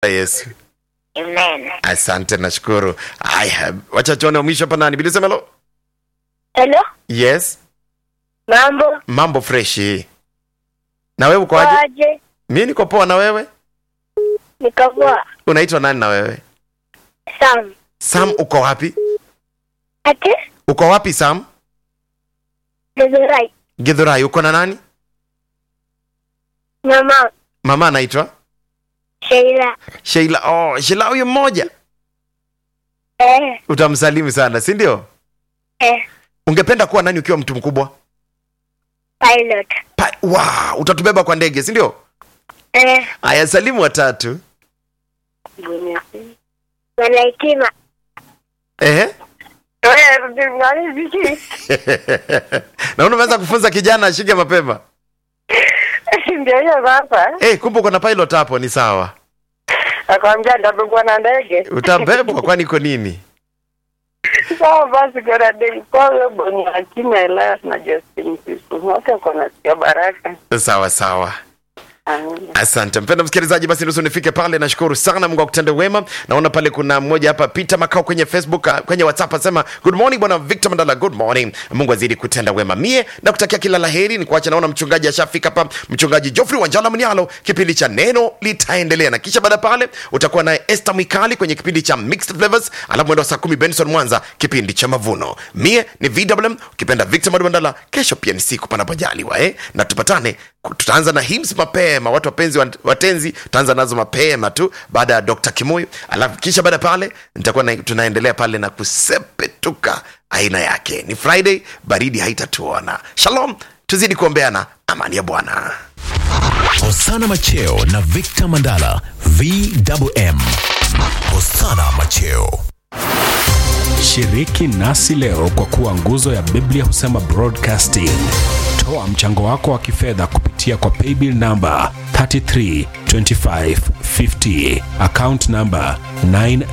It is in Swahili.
Yesu. Amen. Asante, nashukuru. Haya, wacha tuone wa mwisho hapa nani? Bilisemelo. Hello, Yes, mambo mambo freshi. Na wewe uko aje? aje? Mimi niko poa, na wewe? Nikapoa. Unaitwa nani na wewe? Sam. Sam, uko wapi? Ati? Uko wapi Sam? Nizurai. Githurai, uko na nani? Mama. Mama anaitwa Sheila. Sheila. Oh, Sheila huyo mmoja. Eh, Utamsalimu sana, si ndio? eh. Ungependa kuwa nani ukiwa mtu mkubwa? Pilot. Pa, wow, utatubeba kwa ndege, si ndio? Eh. Aya, salimu watatu. Wanaitima. Ehe. Naona umeanza kufunza kijana ashike mapema. ndio hiyo sasa Eh, kumbe uko na pilot hapo, ni sawa. akwambia ndabebwa na ndege Utabebwa kwani iko nini? sawa basi kona ndege kwawe boni akina Elias na Justin Sisu wote kona sio baraka Sawa sawa. Amina. Asante mpenda msikilizaji, basi nusu nifike pale. Nashukuru sana, Mungu akutende wema. Naona pale kuna mmoja hapa, Peter Makao kwenye Facebook, uh, kwenye WhatsApp asema good morning bwana Victor Mandala, good morning. Mungu azidi kutenda wema. Mie na kutakia kila laheri. Ni kuacha, naona mchungaji ashafika hapa, mchungaji Geoffrey Wanjala Mnialo. Kipindi cha neno litaendelea, na kisha baada ya pale utakuwa naye Esther Mwikali kwenye kipindi cha Mixed Flavors, alafu mwendo wa saa kumi Benson Mwanza, kipindi cha mavuno. Mie ni VMM, ukipenda Victor Mandala. Kesho pia ni siku panapojaliwa, eh, na tupatane tutaanza na hymns mapema watu wapenzi wat- watenzi tutaanza nazo mapema tu baada ya dr kimuyu alafu kisha baada ya pale nitakuwa na, tunaendelea pale na kusepetuka aina yake ni friday baridi haitatuona shalom tuzidi kuombeana amani ya bwana Hosana Macheo na Victor Mandala VMM. Hosana Macheo. Shiriki nasi leo kwa kuwa nguzo ya Biblia husema broadcasting. Toa mchango wako wa kifedha kupitia kwa paybill namba 332550 account namba 9